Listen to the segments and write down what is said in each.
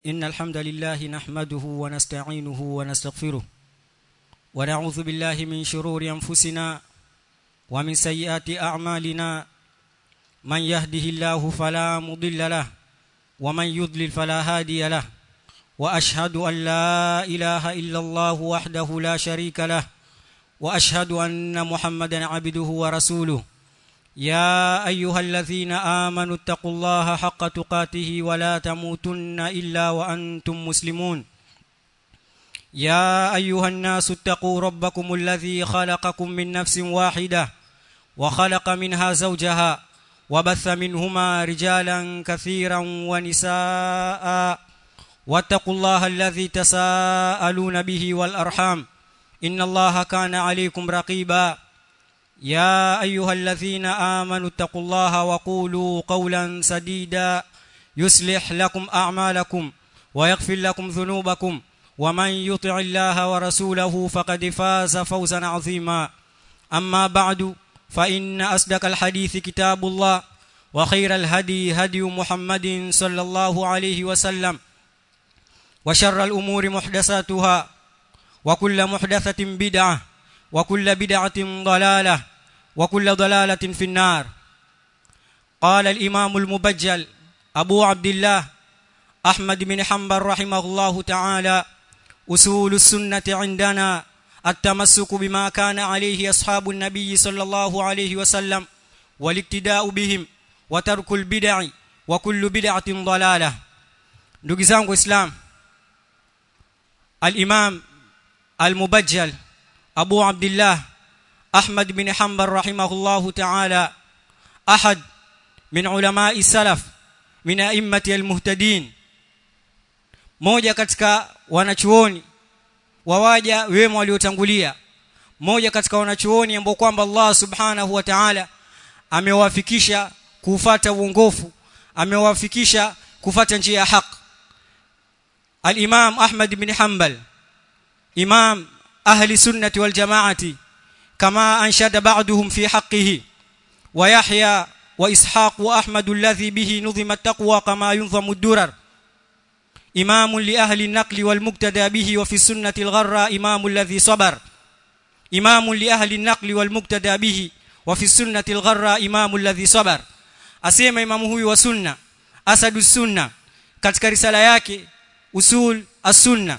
إن الحمد لله نحمده ونستعينه ونستغفره ونعوذ بالله من شرور أنفسنا ومن سيئات أعمالنا من يهده الله فلا مضل له ومن يضلل فلا هادي له وأشهد أن لا إله إلا الله وحده لا شريك له وأشهد أن محمدا عبده ورسوله يا ايها الذين امنوا اتقوا الله حق تقاته ولا تموتن الا وانتم مسلمون يا ايها الناس اتقوا ربكم الذي خلقكم من نفس واحده وخلق منها زوجها وبث منهما رجالا كثيرا ونساء واتقوا الله الذي تساءلون به والارحام ان الله كان عليكم رقيبا يا ايها الذين امنوا اتقوا الله وقولوا قولا سديدا يصلح لكم اعمالكم ويغفر لكم ذنوبكم ومن يطع الله ورسوله فقد فاز فوزا عظيما اما بعد فان اصدق الحديث كتاب الله وخير الهدي هدي محمد صلى الله عليه وسلم وشر الامور محدثاتها وكل محدثه بدعه وكل بدعه ضلاله وكل ضلاله في النار قال الامام المبجل ابو عبد الله احمد بن حنبل رحمه الله تعالى اصول السنه عندنا التمسك بما كان عليه اصحاب النبي صلى الله عليه وسلم والاقتداء بهم وترك البدع وكل بدعه ضلاله ndugu zangu islam al-imam al-mubajjal abu abdullah أحمد بن حنبل رحمه الله تعالى أحد من علماء السلف من أئمة المهتدين moja katika wanachuoni wawaja wema waliotangulia moja katika wanachuoni ambao kwamba Allah subhanahu wa ta'ala amewafikisha kufata uongofu amewafikisha kufata njia ya haki al-Imam Ahmad bin Hanbal imam ahli sunnati wal jamaati كما أنشد بعضهم في حقه ويحيى وإسحاق وأحمد الذي به نظم التقوى كما ينظم الدرر إمام لأهل النقل والمقتدى به وفي السنة الغراء إمام الذي صبر إمام لأهل النقل والمقتدى به وفي السنة الغراء إمام الذي صبر أسيما إمام هو وسنة أسد السنة katika risala yake usul as-sunna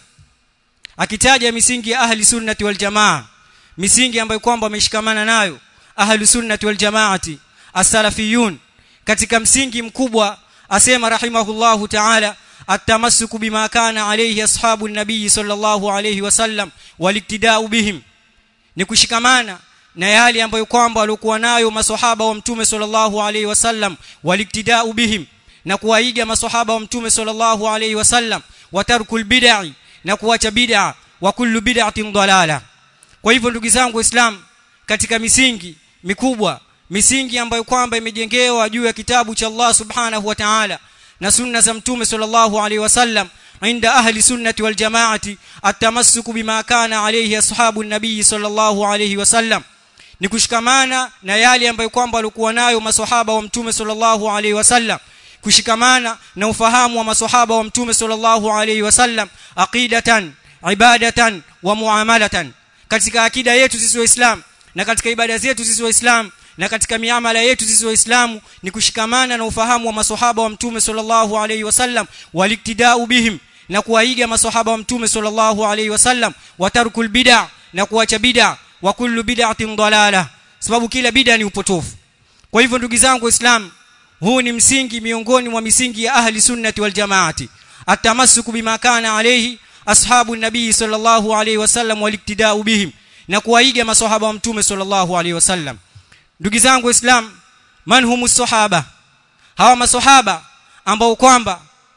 akitaja misingi ya ahli sunnati wal jamaa misingi ambayo kwamba wameshikamana nayo ahlu sunnati wal jamaati as-salafiyun katika msingi mkubwa asema rahimahullahu ta'ala at-tamassuku bima kana alayhi ashabu an-nabii sallallahu alayhi wasallam waliktidau bihim ni kushikamana na yale ambayo kwamba walikuwa nayo maswahaba wa mtume sallallahu alayhi wasallam waliktidau bihim na kuwaiga maswahaba wa mtume sallallahu alayhi wasallam watarkul bid'i na kuacha bid'a wa kullu bid'atin dalalah kwa hivyo ndugu zangu waislamu katika misingi mikubwa misingi ambayo kwamba imejengewa juu ya kitabu cha Allah subhanahu wa ta'ala na sunna za mtume sallallahu alaihi wasallam inda ahli sunnati wal jamaati atamassuku bima kana alayhi ashabu nabii sallallahu alaihi wasallam ni kushikamana na yale ambayo kwamba walikuwa nayo maswahaba wa mtume sallallahu alaihi wasallam kushikamana na ufahamu wa maswahaba wa mtume sallallahu alaihi wasallam aqidatan ibadatan wa muamalatan katika akida yetu sisi waislamu na katika ibada zetu sisi waislamu na katika miamala yetu sisi waislamu ni kushikamana na ufahamu wa maswahaba wa mtume sallallahu alaihi wasallam waliktidau bihim na kuwaiga maswahaba wa mtume sallallahu alaihi wasallam watarkul bid'a na kuacha bid'a wa kullu bid'atin dalalah sababu kila bid'a ni upotofu kwa hivyo ndugu zangu waislamu huu ni msingi miongoni mwa misingi ya ahli sunnati wal jamaati atamassuku bima kana alayhi ashabu nabii sallallahu alaihi wasallam waliktidau bihim na kuwaiga maswahaba wa mtume sallallahu alaihi wasallam ndugu zangu waislam man humu sahaba hawa maswahaba ambao kwamba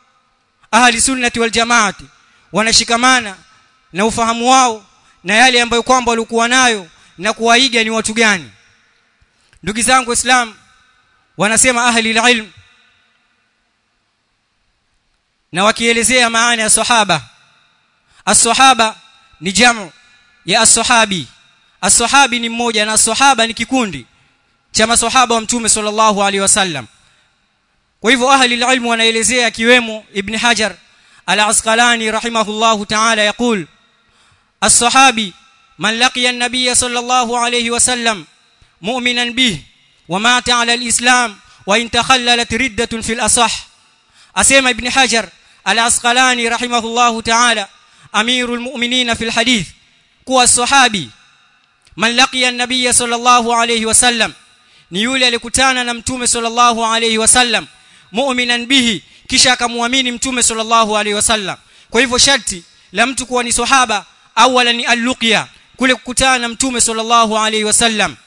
ahli sunnati wal jamaati wanashikamana na ufahamu wao na yale ambayo kwamba walikuwa nayo na kuwaiga ni watu gani ndugu zangu waislam wanasema ahli ilm na wakielezea maana ya sahaba as-sahaba ni jamu ya as-sahabi as-sahabi ni mmoja na sahaba ni kikundi cha maswahaba wa mtume sallallahu alaihi wasallam kwa hivyo ahli ilmu wanaelezea akiwemo ibn hajar العسقلاني رحمه الله تعالى يقول الصحابي من لقي النبي صلى الله عليه وسلم مؤمنا به ومات على الإسلام وإن تخللت ردة في الأصح أسيما ابن حجر العسقلاني رحمه الله تعالى أمير المؤمنين في الحديث قوى الصحابي من لقي النبي صلى الله عليه وسلم ni yule alikutana na mtume sallallahu alayhi wasallam mu'minan bihi kisha akamwamini mtume sallallahu alayhi wasallam kwa hivyo sharti la mtu kuwa ni sahaba awala ni al-luqya kule kukutana na mtume sallallahu alayhi wasallam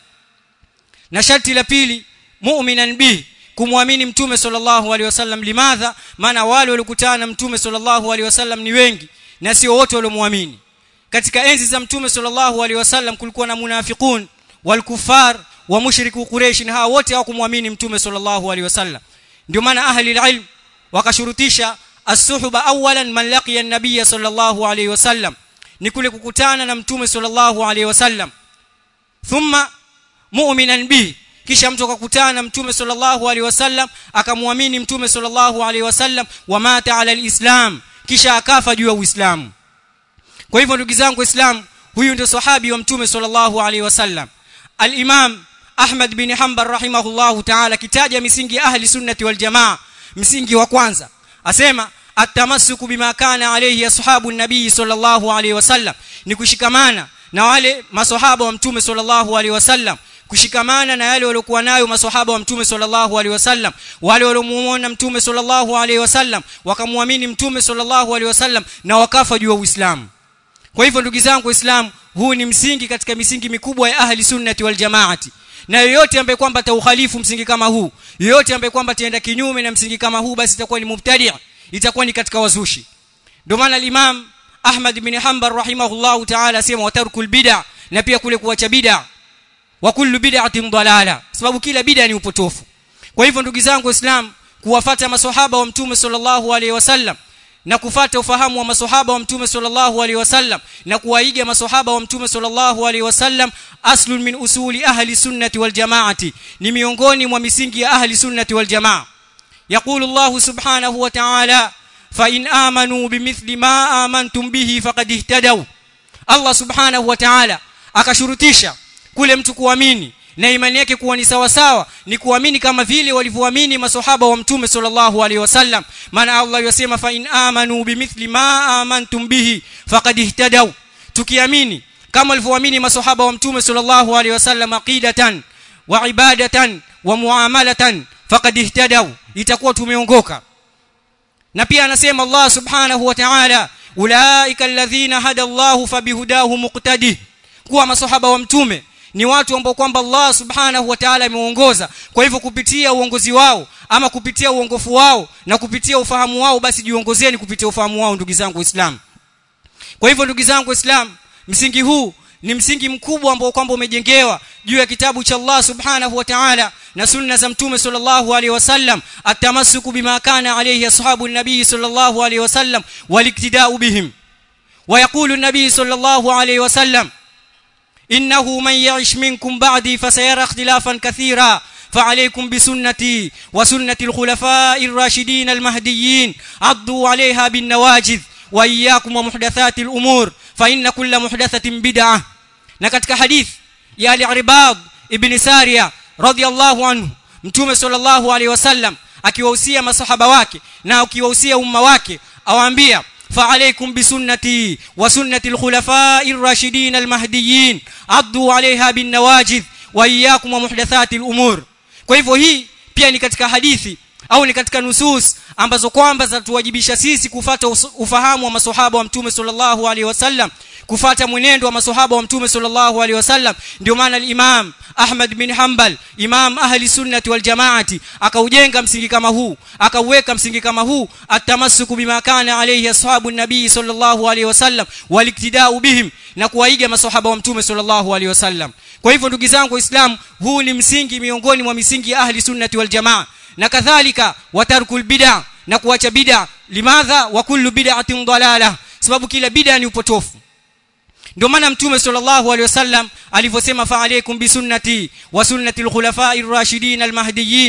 na sharti la pili mu'minan bihi kumwamini mtume sallallahu alayhi wasallam limadha maana wale walikutana na mtume sallallahu alayhi wasallam ni wengi na sio wote waliomwamini katika enzi za mtume sallallahu alayhi wasallam kulikuwa na munafiqun walkufar wa mushriku quraish na hawa wote hawakumwamini mtume sallallahu alaihi wasallam ndio maana ahli alilm wakashurutisha as-suhba awalan man laqiya an-nabiy sallallahu alaihi wasallam ni kule kukutana na mtume sallallahu alaihi wasallam thumma mu'minan bihi kisha mtu akakutana na mtume sallallahu alaihi wasallam akamwamini mtume sallallahu alaihi wasallam wa mata ala alislam kisha akafa juu ya uislamu kwa hivyo ndugu zangu waislamu huyu ndio sahabi wa mtume sallallahu alaihi wasallam al-imam Ahmad bin Hanbal rahimahullahu ta'ala kitaja misingi ya ahli sunnati wal jamaa msingi wa kwanza asema atamassuku bima kana alayhi ashabu nabii sallallahu alayhi wasallam ni kushikamana na wale maswahaba wa mtume sallallahu alayhi wasallam kushikamana na yale waliokuwa nayo maswahaba wa mtume sallallahu alaihi wasallam wale waliomuona mtume sallallahu alaihi wasallam wakamwamini mtume sallallahu alaihi wasallam na wakafa juu ya Uislamu kwa hivyo ndugu zangu waislamu huu ni msingi katika misingi mikubwa ya ahli sunnati wal jamaati na yoyote ambaye kwamba ataukhalifu msingi kama huu yoyote ambaye kwamba ataenda kinyume na msingi kama huu basi itakuwa ni mubtadi' itakuwa ni katika wazushi ndio maana al-Imam Ahmad bin Hanbal rahimahullahu ta'ala asema watarkul bid'a na pia kule kuacha bid'a wa kullu bid'atin dalala sababu kila bid'a ni upotofu kwa hivyo ndugu zangu waislamu kuwafata maswahaba wa mtume sallallahu alaihi wasallam na kufata ufahamu wa maswahaba wa mtume sallallahu alaihi wasallam na kuwaiga maswahaba wa mtume sallallahu alaihi wasallam aslun min usuli ahli sunnati wal jamaati ni miongoni mwa misingi ya ahli sunnati wal jamaa يقول الله سبحانه وتعالى فإن آمنوا بمثل ما آمنتم به فقد اهتدوا الله سبحانه وتعالى akashurutisha kule mtu kuamini na imani yake kuwa ni sawa sawa ni kuamini kama vile walivyoamini maswahaba wa mtume sallallahu alaihi wasallam maana Allah yasema fa in amanu bimithli ma amantum bihi faqad ihtadaw tukiamini kama walivyoamini maswahaba wa mtume sallallahu alaihi wasallam aqidatan wa ibadatan wa muamalatan faqad ihtadaw itakuwa tumeongoka na pia anasema Allah subhanahu wa ta'ala ulaika alladhina hada Allahu fabihudahu muqtadi kuwa maswahaba wa mtume ni watu ambao kwamba Allah subhanahu wa ta'ala ameongoza kwa hivyo kupitia uongozi wao ama kupitia uongofu wao na kupitia ufahamu wao basi jiongozeni kupitia ufahamu wao ndugu zangu waislamu kwa hivyo ndugu zangu waislamu msingi huu ni msingi mkubwa ambao kwamba umejengewa juu ya kitabu cha Allah subhanahu wa ta'ala na sunna za mtume sallallahu alaihi wasallam atamassuku bima kana alayhi ashabu nabii sallallahu alaihi wasallam waliktidau bihim ويقول النبي صلى الله عليه وسلم إنه من يعش منكم بعدي فسيرى اختلافا كثيرا فعليكم بسنتي وسنة الخلفاء الراشدين المهديين عضوا عليها بالنواجذ وإياكم ومحدثات الأمور فإن كل محدثة بدعة نكتك حديث يا لعرباض ابن سارية رضي الله عنه mtume sallallahu alaihi wasallam akiwahusia masahaba wake na akiwahusia umma wake awaambia فعليكم بسنتي وسنة الخلفاء الراشدين المهديين عضوا عليها بالنواجذ وإياكم ومحدثات الأمور kwa hivyo hii pia ni katika hadithi au ni katika nusus ambazo kwamba zatuwajibisha sisi kufata ufahamu wa maswahaba wa mtume sallallahu alaihi wasallam kufata mwenendo wa maswahaba wa mtume sallallahu alaihi wasallam ndio maana al-Imam Ahmad bin Hanbal imam ahli sunnati wal jamaati akaujenga msingi kama huu akauweka msingi kama huu atamassuku bima kana alayhi ashabu nabii sallallahu alaihi wasallam waliktidau bihim na kuwaiga maswahaba wa mtume sallallahu alaihi wasallam kwa hivyo ndugu zangu waislamu huu ni msingi miongoni mwa misingi ya ahli sunnati wal jamaa na kadhalika watarkul bid'a na kuacha bid'a limadha wa kullu bid'atin dalalah sababu kila bid'a ni upotofu ndio maana mtume sallallahu alaihi wasallam alivyosema fa alaykum bi sunnati wa sunnati al-khulafa'ir rashidin al-mahdiyyin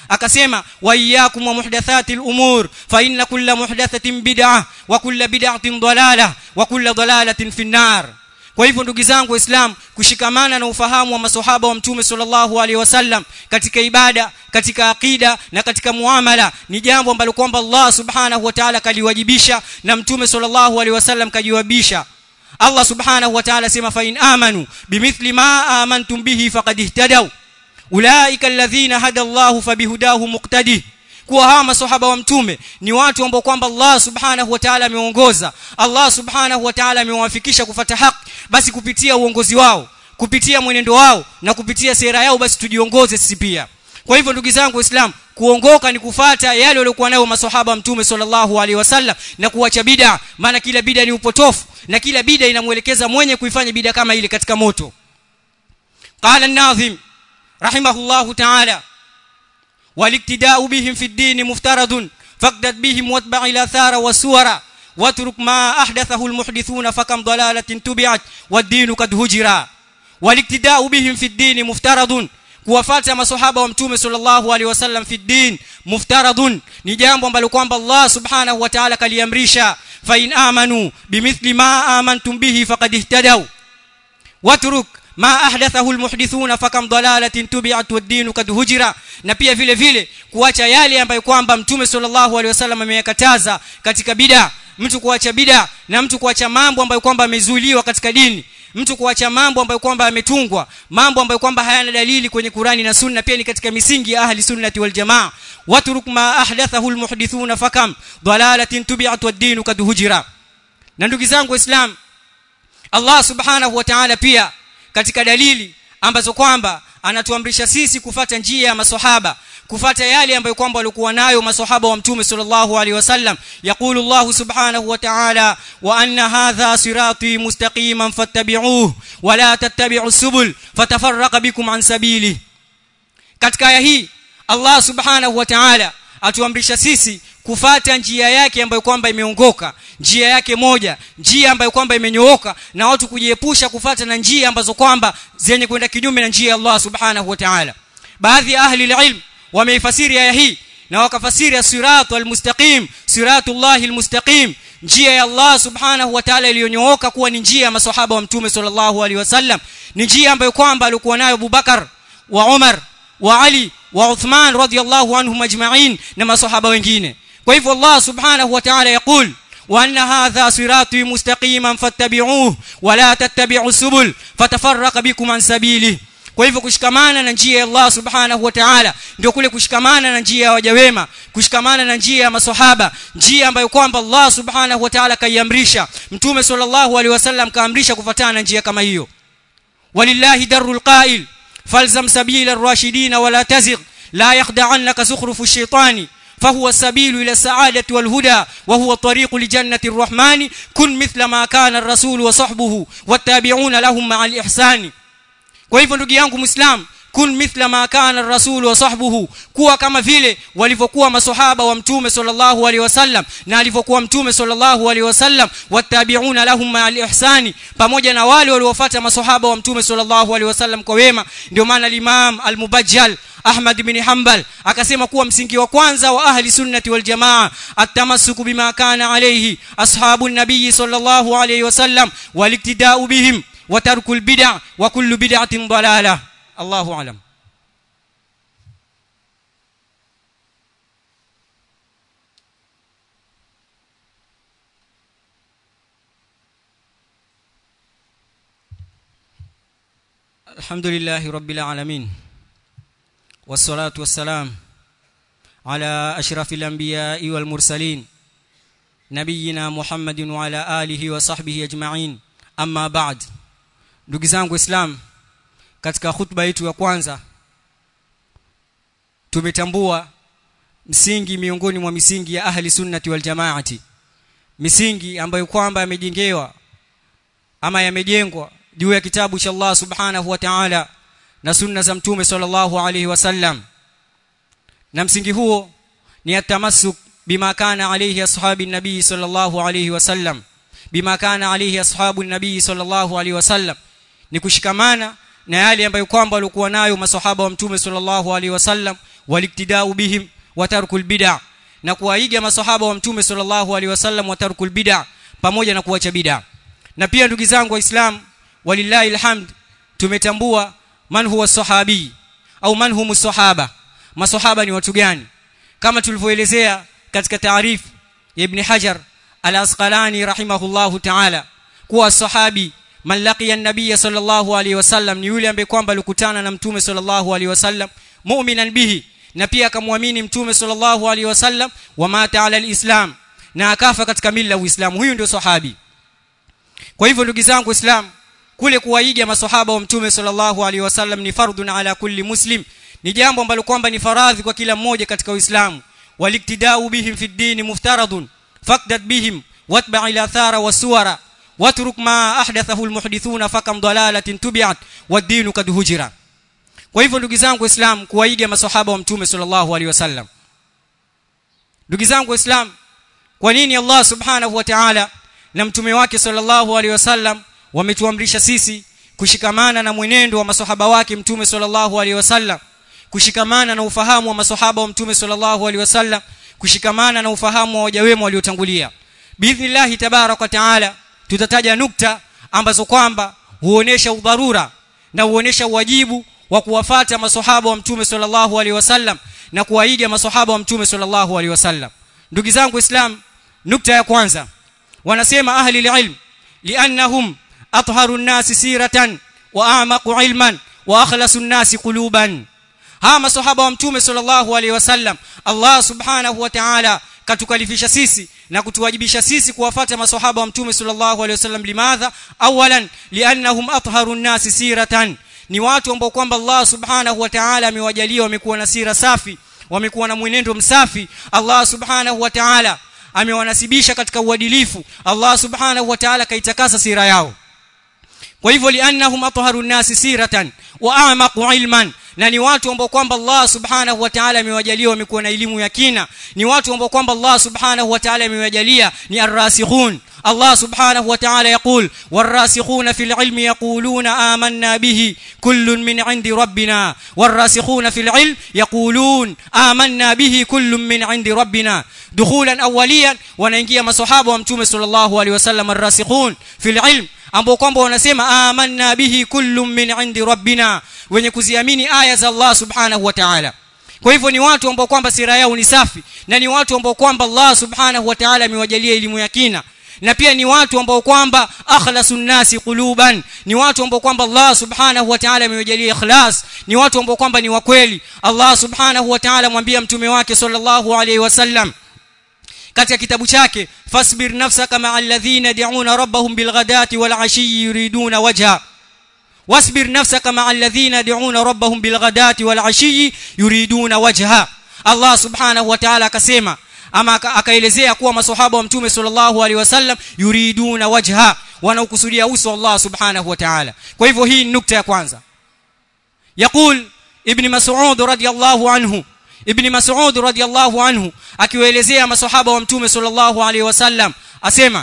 akasema wa iyyakum wa muhdathatil umur fa inna kulla muhdathatin bid'ah wa kulla bid'atin dalalah wa kulla dalalatin finnar kwa hivyo ndugu zangu waislamu kushikamana na ufahamu wa maswahaba wa mtume sallallahu alaihi wasallam katika ibada katika akida na katika muamala ni jambo ambalo kwamba Allah subhanahu wa ta'ala kaliwajibisha na mtume sallallahu alaihi wasallam kajiwabisha Allah subhanahu wa ta'ala sema fa in amanu bimithli ma amantum bihi faqad ihtadaw ulaika alladhina hada Allah fabihudahu muqtadi kuwa hawa maswahaba wa mtume ni watu ambao kwamba Allah subhanahu wa ta'ala ameongoza Allah subhanahu wa ta'ala amewafikisha kufata haki basi kupitia uongozi wao kupitia mwenendo wao na kupitia sera yao basi tujiongoze sisi pia kwa hivyo ndugu zangu waislamu kuongoka ni kufata yale waliokuwa nayo maswahaba mtume sallallahu alaihi wasallam na kuacha bid'a maana kila bid'a ni upotofu na kila bid'a inamuelekeza mwenye kuifanya bid'a kama ile katika moto qala an-nazim rahimahullahu ta'ala والاقتداء بهم في الدين مفترض فاقدد بهم واتبع الاثار والسور واترك ما احدثه المحدثون فكم ضلاله تبعت والدين قد هجرا والاقتداء بهم في الدين مفترض kuwafuata maswahaba wa mtume sallallahu alaihi wasallam fi din muftaradun ni jambo ambalo kwamba Allah subhanahu wa ta'ala kaliamrisha fa in amanu bimithli ma amantum bihi faqad ihtadaw watruk ma ahdathahu almuhdithuna fakam dalalatin tubi'at wad-din kad hujira na pia vile vile kuacha yale ambayo kwamba mtume sallallahu alaihi wasallam ameyakataza katika bid'a mtu kuacha bid'a na mtu kuacha mambo ambayo kwamba amezuiliwa katika dini mtu kuacha mambo ambayo kwamba ametungwa mambo ambayo kwamba hayana dalili kwenye Qurani na Sunna pia ni katika misingi ya ahli sunnati wal jamaa watruk ma ahdathahu almuhdithuna fakam dalalatin tubi'at wad-din kad hujira na ndugu zangu waislamu Allah subhanahu wa ta'ala pia katika dalili ambazo kwamba anatuamrisha sisi kufata njia ya maswahaba kufata yale ambayo kwamba walikuwa nayo maswahaba wa mtume sallallahu alaihi wasallam yaqulu Allah subhanahu wa ta'ala wa anna hadha sirati mustaqiman fattabi'uhu wa la tattabi'us subul fatafarraqa bikum an sabili katika aya hii Allah subhanahu wa ta'ala atuamrisha sisi kufata njia yake ambayo kwamba imeongoka njia yake moja njia ambayo kwamba imenyooka na watu kujiepusha kufata na njia ambazo kwamba zenye kwenda kinyume na njia ya Allah subhanahu wa ta'ala baadhi ya ahli ilm wameifasiri aya hii na wakafasiri as-siratu al-mustaqim siratullahi al-mustaqim njia ya Allah subhanahu wa ta'ala iliyonyooka kuwa ni njia ya maswahaba wa mtume sallallahu alaihi wasallam ni njia ambayo kwamba alikuwa nayo Abubakar wa Umar wa Ali wa Uthman radiyallahu anhum ajma'in na maswahaba wengine kwa hivyo Allah subhanahu wa ta'ala yaqul وأن هذا صراطي مستقيما فاتبعوه ولا تتبعوا السبل فتفرق بكم عن سبيله kwa hivyo kushikamana na njia ya Allah subhanahu wa ta'ala ndio kule kushikamana na njia ya waja wema kushikamana na njia ya maswahaba njia ambayo kwamba Allah subhanahu wa ta'ala kaiamrisha mtume sallallahu alaihi wasallam kaamrisha kufuatana na njia kama hiyo walillahi darul qa'il falzam sabila ar-rashidin wala tazigh la yakhda'annaka zukhrufu ash-shaytani فهو السبيل إلى السعادة والهدى وهو الطريق لجنة الرحمن كن مثل ما كان الرسول وصحبه والتابعون لهم مع الإحسان kwa hivyo ndugu yangu muislam kun mithla ma kana ar-rasul wa sahbuhu kuwa kama vile walivyokuwa maswahaba wa mtume sallallahu alaihi wasallam na alivyokuwa mtume sallallahu alaihi wasallam wattabi'una lahum ma'al ihsani pamoja na wale waliofuata maswahaba wa mtume sallallahu alaihi wasallam kwa wema ndio maana al-imam al-mubajjal Ahmad bin Hanbal akasema kuwa msingi wa kwanza wa ahli sunnati wal jamaa at-tamassuku bima kana alayhi ashabun nabiy sallallahu alayhi wasallam waliktida'u bihim wa tarkul bid'a wa kullu bid'atin dalalah Allahu alam الحمد لله رب العالمين والصلاة والسلام على أشرف الأنبياء والمرسلين نبينا محمد وعلى آله وصحبه أجمعين أما بعد ndugu zangu islam katika khutba yetu ya kwanza tumetambua msingi miongoni mwa misingi ya ahli sunnati wal jamaati misingi ambayo kwamba yamejengewa ama yamejengwa juu ya kitabu cha Allah subhanahu wa ta'ala na sunna za mtume sallallahu alayhi wasallam na msingi huo ni atamassuk bima kana alayhi ashabi nabii sallallahu alayhi wasallam bima kana alayhi ashabu nabii sallallahu alayhi wasallam ni kushikamana na yale ambayo kwamba walikuwa nayo masahaba wa mtume sallallahu alaihi wasallam waliktidau bihim wa tarkul bid'a na kuwaiga masahaba wa mtume sallallahu alaihi wasallam wa tarkul bid'a pamoja na kuacha bid'a na pia ndugu zangu waislamu walillahi alhamd tumetambua man huwa sahabi au man humu sahaba masahaba ni watu gani kama tulivyoelezea katika taarifu ya ibn hajar al-asqalani rahimahullahu ta'ala kuwa sahabi man laqiya an-nabiy sallallahu alayhi wasallam ni yule ambaye kwamba alikutana na mtume sallallahu alayhi wasallam mu'minan bihi na pia akamwamini mtume sallallahu alayhi wasallam wa mata ala al-islam na akafa katika mila ya Uislamu huyu ndio sahabi kwa hivyo ndugu zangu Uislamu kule kuwaiga maswahaba wa mtume sallallahu alaihi wasallam ni fardun ala kulli muslim ni jambo ambalo kwamba ni faradhi kwa kila mmoja katika Uislamu waliktidau bihim fi dini muftaradun faqdad bihim watba ila thara wasuwara watruk ma ahdathahu almuhdithuna fakam dalalatin tubi'at wad-dinu kad hujira kwa hivyo ndugu zangu Uislamu kuwaiga maswahaba wa mtume sallallahu alaihi wasallam ndugu zangu Uislamu kwa nini Allah subhanahu wa ta'ala na mtume wake sallallahu alaihi wasallam wametuamrisha sisi kushikamana na mwenendo wa maswahaba wake mtume sallallahu alaihi wasallam kushikamana na ufahamu wa maswahaba wa mtume sallallahu alaihi wasallam kushikamana na ufahamu wa waja wema waliotangulia biidhnillah tabarak wa taala tutataja nukta ambazo kwamba huonesha udharura na huonesha wajibu wa kuwafata maswahaba wa mtume sallallahu alaihi wasallam na kuwaiga maswahaba wa mtume sallallahu alaihi wasallam ndugu zangu islam nukta ya kwanza wanasema ahli ilm liannahum atharu an-nas siratan wa a'maqu ilman wa akhlasu an-nas quluban hawa maswahaba wa mtume sallallahu alaihi wasallam Allah subhanahu wa ta'ala katukalifisha sisi na kutuwajibisha sisi kuwafata maswahaba wa mtume sallallahu alaihi wasallam limadha awalan liannahum atharu an-nas siratan ni watu ambao kwamba Allah subhanahu wa ta'ala amewajalia wamekuwa na sira safi wamekuwa na mwenendo msafi Allah subhanahu wa ta'ala amewanasibisha katika uadilifu Allah subhanahu wa ta'ala kaitakasa sira yao kwa hivyo liannahum atharu an-nas siratan wa a'maqu ilman na ni watu ambao kwamba Allah subhanahu wa ta'ala amewajalia wamekuwa na elimu ya kina ni watu ambao kwamba Allah subhanahu wa ta'ala amewajalia ni ar-rasikhun الله سبحانه وتعالى يقول والراسخون في العلم يقولون آمنا به كل من عند ربنا والراسخون في العلم يقولون آمنا به كل من عند ربنا دخولا أوليا وننجي مصحابه ومتوم صلى الله عليه وسلم الراسخون في العلم ambao kwamba wanasema amanna bihi kullu min indi rabbina wenye kuziamini aya za Allah subhanahu wa ta'ala kwa hivyo ni watu ambao kwamba sira yao ni safi na ni watu ambao kwamba Allah subhanahu wa ta'ala amewajalia elimu ya kina na pia ni watu ambao kwamba akhlasun nasi quluban ni watu ambao kwamba Allah subhanahu wa ta'ala amewajalia ikhlas ni watu ambao kwamba ni wakweli Allah subhanahu wa ta'ala mwambia mtume wake sallallahu alaihi wasallam katika kitabu chake fasbir nafsaka ma'a alladhina yad'una rabbahum bilghadati wal 'ashiyyi yuriduna wajha wasbir nafsaka ma'a alladhina yad'una rabbahum bilghadati wal 'ashiyyi yuriduna wajha Allah subhanahu wa ta'ala akasema ama akaelezea kuwa maswahaba wa mtume sallallahu alaihi wasallam yuriduna wajha wanaokusudia uso Allah subhanahu wa ta'ala kwa hivyo hii ni nukta ya kwanza يقول ابن مسعود رضي الله عنه ابن مسعود رضي الله عنه akiwaelezea maswahaba wa mtume sallallahu alaihi wasallam asema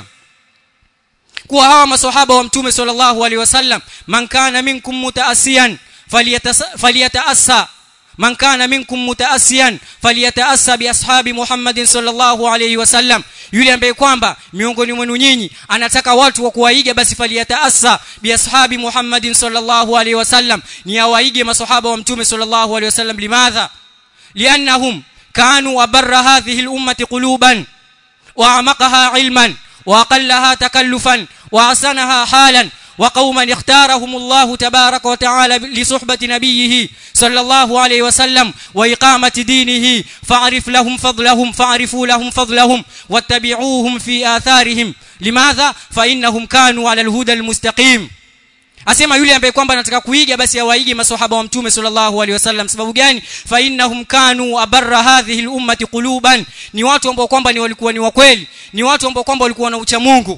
kuwa hawa maswahaba wa mtume sallallahu alaihi wasallam man kana minkum mutaasiyan falyataassa man kana minkum mutaasiyan falyataassa bi ashabi Muhammadin sallallahu alayhi wasallam yule ambaye kwamba miongoni mwenu nyinyi anataka watu wa kuwaiga basi falyataassa bi ashabi Muhammadin sallallahu alayhi wasallam ni awaige masahaba wa mtume sallallahu alayhi wasallam limadha liannahum kanu abarra hadhihi al-ummati quluban wa amaqaha ilman wa aqallaha takallufan wa asanaha halan وقوما اختارهم الله تبارك وتعالى لصحبة نبيه صلى الله عليه وسلم وإقامة دينه فاعرف لهم فضلهم فاعرفوا لهم فضلهم واتبعوهم في آثارهم لماذا فإنهم كانوا على الهدى المستقيم asema yule ambaye kwamba anataka kuiga basi awaige maswahaba wa mtume sallallahu alaihi wasallam sababu gani fa innahum kanu abarra hadhihi al-ummati quluban ni watu ambao kwamba ni walikuwa ni wakweli ni watu ambao kwamba walikuwa na ucha Mungu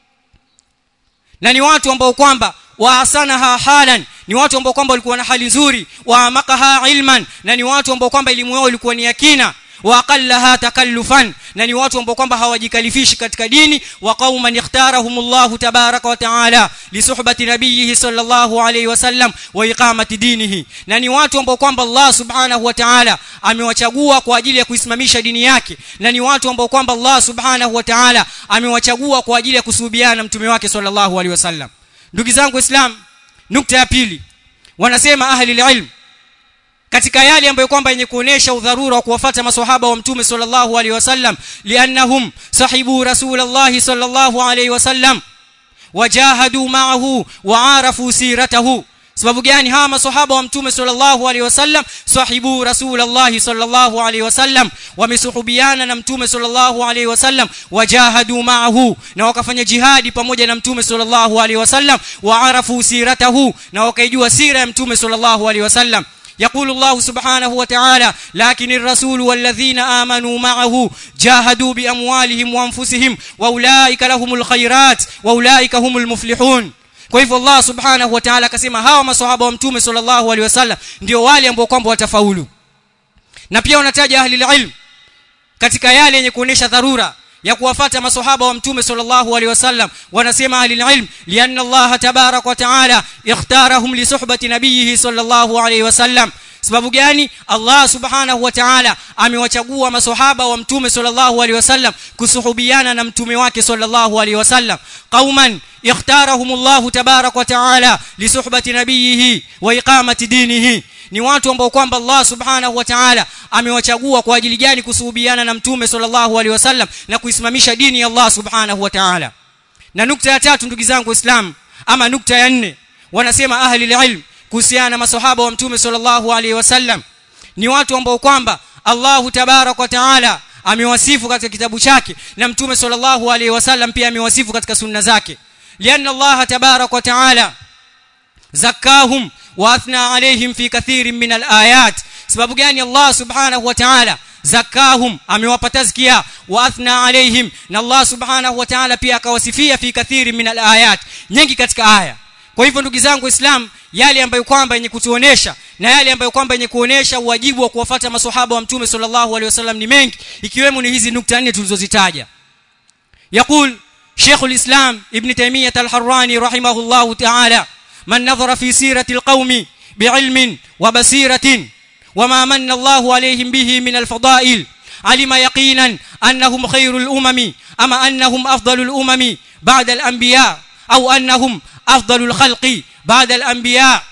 na ni watu ambao kwamba waasanaha halan ni watu ambao kwamba walikuwa na hali nzuri wa makaha ilman na ni watu ambao kwamba elimu yao ilikuwa ni yakina wa aqallaha takallufan na ni watu ambao kwamba hawajikalifishi katika dini wa qauman ikhtarahumullahu tabaraka wa taala li suhbati nabiyhi sallallahu alayhi wasallam wa iqamati dinihi na ni watu ambao kwamba Allah subhanahu wa ta'ala amewachagua kwa ajili ya kuisimamisha dini yake na ni watu ambao kwamba Allah subhanahu wa ta'ala amewachagua kwa ajili ya kusuhubiana na mtume wake sallallahu alayhi wasallam ndugu zangu islam nukta ya pili wanasema ahli ilm katika yale ambayo kwamba yenye kuonesha udharura wa kuwafuata maswahaba wa mtume sallallahu alaihi wasallam liannahum sahibu rasulullah sallallahu alaihi wasallam wajahadu ma'ahu wa'arafu siratahu sababu gani hawa maswahaba wa mtume sallallahu alaihi wasallam sahibu rasulullah sallallahu alaihi wasallam wamesuhubiana na mtume sallallahu alaihi wasallam wajahadu ma'ahu na wakafanya jihadi pamoja na mtume sallallahu alaihi wasallam wa'arafu siratahu na wakaijua sira ya mtume sallallahu alaihi wasallam يقول الله سبحانه وتعالى لكن الرسول والذين آمنوا معه جاهدوا بأموالهم وأنفسهم وأولئك لهم الخيرات وأولئك هم المفلحون kwa hivyo Allah subhanahu wa ta'ala akasema hawa maswahaba wa mtume sallallahu alaihi wasallam ndio wale ambao kwamba watafaulu na pia wanataja ahli ilm katika yale yenye kuonesha dharura ya kuwafata maswahaba wa mtume sallallahu alaihi wasallam wanasema ahli ilm lianna Allah tabarak wa taala ikhtarahum li suhbati nabiyhi sallallahu alaihi wasallam sababu gani Allah subhanahu wa ta'ala amewachagua maswahaba wa mtume sallallahu alaihi wasallam kusuhubiana na mtume wake sallallahu alaihi wasallam qauman ikhtarahum Allah tabarak wa ta'ala li suhbati nabiyhi wa iqamati dinihi ni watu ambao kwamba Allah subhanahu wa ta'ala amewachagua kwa ajili gani kusuhubiana na mtume sallallahu alaihi wasallam na kuisimamisha dini ya Allah subhanahu wa ta'ala na nukta ya tatu ndugu zangu waislamu ama nukta ya nne wanasema ahli ilm kuhusiana na maswahaba wa mtume sallallahu alaihi wasallam ni watu ambao kwamba Allahu tabarak wa taala amewasifu katika kitabu chake na mtume sallallahu alaihi wasallam pia amewasifu katika sunna zake lianna Allah tabarak wa taala zakahum wa athna alaihim fi kathirin min alayat sababu gani Allah subhanahu wa ta'ala zakahum amewapa tazkia wa athna alaihim na Allah subhanahu wa ta'ala pia akawasifia fi kathirin min alayat nyingi katika aya kwa hivyo ndugu zangu islam yale ambayo kwamba yenye kutuonesha na yale ambayo kwamba yenye kuonesha wajibu wa kuwafuata maswahaba wa mtume sallallahu alaihi wasallam ni mengi ikiwemo ni hizi nukta nne tulizozitaja يقول شيخ الإسلام ابن تيمية الحراني رحمه الله تعالى من نظر في سيرة القوم بعلم وبصيرة وما من الله عليهم به من الفضائل علم يقينا أنهم خير الأمم أما أنهم أفضل الأمم بعد الأنبياء أو أنهم أفضل الخلق بعد الأنبياء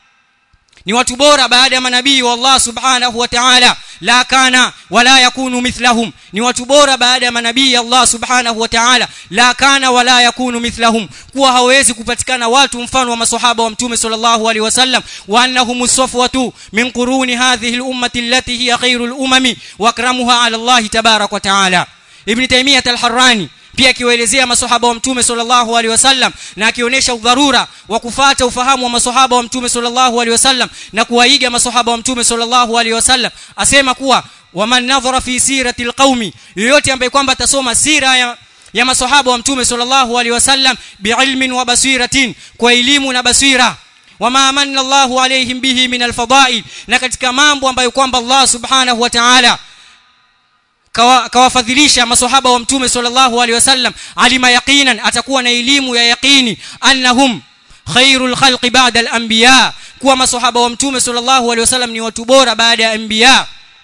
ni watu bora baada ya manabii wa Allah subhanahu wa ta'ala la kana wala yakunu mithlahum ni watu bora baada ya manabii Allah subhanahu wa ta'ala la kana wala yakunu mithlahum kuwa hawezi kupatikana watu mfano wa maswahaba wa mtume sallallahu alaihi wasallam wa annahum safwatu min quruni hadhihi al-ummati allati hiya khairul umami wa akramuha ala Allah tabarak wa ta'ala ibn taymiyah al-harrani pia akiwaelezea maswahaba wa mtume sallallahu alaihi wasallam na akionyesha udharura wa kufata ufahamu wa maswahaba wa mtume sallallahu alaihi wasallam na kuwaiga maswahaba wa mtume sallallahu alaihi wasallam asema kuwa waman nadhara fi sirati alqaumi yoyote ambaye kwamba atasoma sira ya ya maswahaba wa mtume sallallahu alaihi wasallam biilmin wa basiratin kwa elimu na basira wama amanna Allahu alaihim bihi min alfadail na katika mambo ambayo kwamba Allah subhanahu wa ta'ala kawafadhilisha maswahaba wa mtume sallallahu alaihi wasallam alima yaqinan atakuwa na elimu ya yaqini annahum khairul khalqi ba'da al-anbiya kuwa maswahaba wa mtume sallallahu alaihi wasallam ni watu bora baada ya anbiya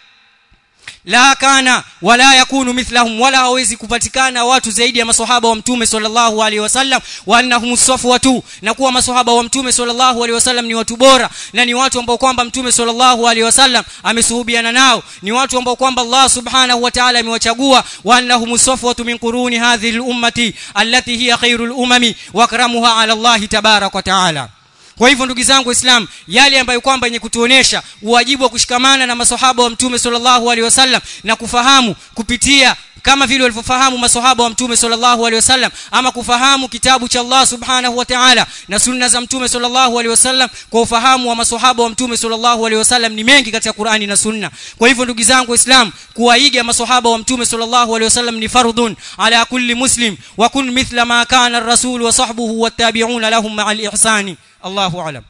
la kana wala yakunu mithlahum wala hawezi kupatikana watu zaidi ya maswahaba wa mtume sallallahu alaihi wasallam wa annahum safwatu na kuwa maswahaba wa mtume sallallahu alaihi wasallam ni watu bora na ni watu ambao kwamba mtume sallallahu alaihi wasallam amesuhubiana nao ni watu ambao kwamba Allah subhanahu wa ta'ala amewachagua wa annahum safwatu min quruni hadhihi al-ummati allati hiya khairul umami wa akramuha ala Allah tabarak wa ta'ala kwa hivyo ndugu zangu waislamu yale ambayo kwamba yenye kutuonesha uwajibu wa kushikamana na maswahaba wa mtume sallallahu alaihi wasallam na kufahamu kupitia kama vile walivyofahamu maswahaba wa mtume sallallahu alaihi wasallam ama kufahamu kitabu cha Allah subhanahu wa ta'ala na sunna za mtume sallallahu alaihi wasallam kwa ufahamu wa maswahaba wa mtume sallallahu alaihi wasallam ni mengi katika Qur'ani na sunna kwa hivyo ndugu zangu waislamu kuwaiga maswahaba wa mtume sallallahu alaihi wasallam ni fardhun ala kulli muslim wa kun mithla ma kana ar-rasul wa sahbuhu wattabi'una lahum ma'al ihsani الله أعلم